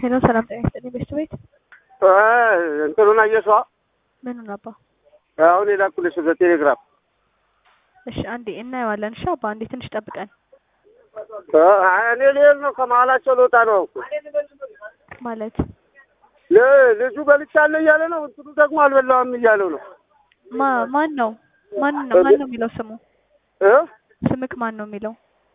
ሄሎ ሰላም ጤና ይስጥልኝ ቤስት ቤት እንትኑን አየሷ ምኑን አባ? አሁን የላኩልሽ በቴሌግራም እሺ አንዴ እናየዋለን። እሺ አባ አንዴ ትንሽ ጠብቀን እኔ ልሄድ ነው። ከመሀላቸው ልወጣ ነው እኮ ማለት ል- ልጁ በልቻለሁ እያለ ነው። እንትኑ ደግሞ አልበላም እያለው ነው። ማ ማን ነው ማን ነው ማን ነው የሚለው ስሙ እ ስምክ ማን ነው የሚለው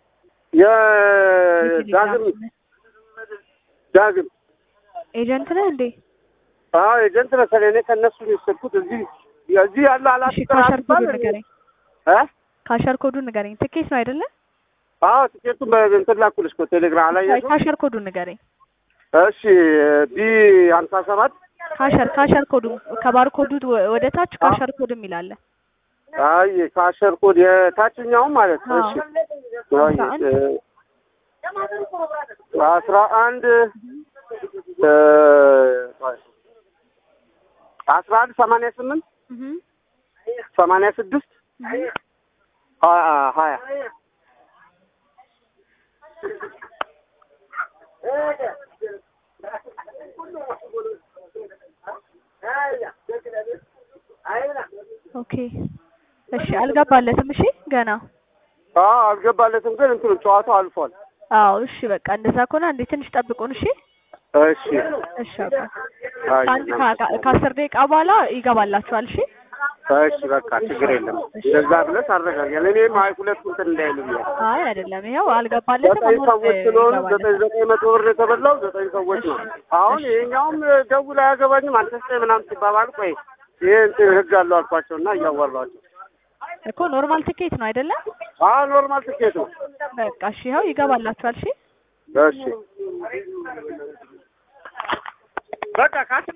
የዳግም ዳግም ኤጀንት ነህ እንዴ? አዎ ኤጀንት መሰለኝ። እኔ ከእነሱ ነው የወሰድኩት። እዚህ እዚህ ያለ እሺ ካሸር ኮዱን አላስጠራባል ንገረኝ። እ ካሸር ኮዱን ንገረኝ። ትኬት ነው አይደለ? አዎ ትኬቱን በእንትን ላኩልሽ እኮ ቴሌግራም አላየሽው? ካሸር ኮዱን ንገረኝ። እሺ ቢ ሀምሳ ሰባት ካሸር ካሸር ኮዱ ከባር ኮዱ ወደ ታች ካሸር ኮድ የሚል አለ። አይ ካሸር ኮድ የታችኛውም ማለት ነው። እሺ አይ አስራ አንድ እ አስራ አንድ እ አስራ አንድ ሰማንያ ስምንት እህ ሰማንያ ስድስት እህ ሀያ ሀያ ኦኬ እሺ አልገባለትም። እሺ ገና አዎ አልገባለትም፣ ግን እንትኑ ጨዋታው አልፏል። አዎ እሺ በቃ እንደዛ ከሆነ አንዴ ትንሽ ጠብቁን። እሺ እሺ እሺ አባ አይ ከአንድ ከ- ከአስር ደቂቃ በኋላ ይገባላችኋል። እሺ እሺ በቃ ችግር የለም። እንደዛ ብለሽ አረጋግያል። እኔም አይ ሁለት እንትን እንዳይሉ ብዬ አይ አይደለም፣ ይኸው አልገባለትም። ዘጠኝ አሁን ሰዎች ስለሆኑ ዘጠኝ ይገባለታል። ዘጠኝ መቶ ብር የተበላው ዘጠኝ ሰዎች ነው። አሁን ይሄኛውም ደውል አያገባኝም አንተ ስጠኝ ምናምን ሲባባል ቆይ ይሄ እንትን ህግ አለው አልኳቸው እና እያዋራኋቸው እኮ ኖርማል ትኬት ነው አይደለም? አዎ ኖርማል ትኬት ነው። በቃ እሺ ይኸው ይገባላችኋል። እሺ እሺ በቃ ካስ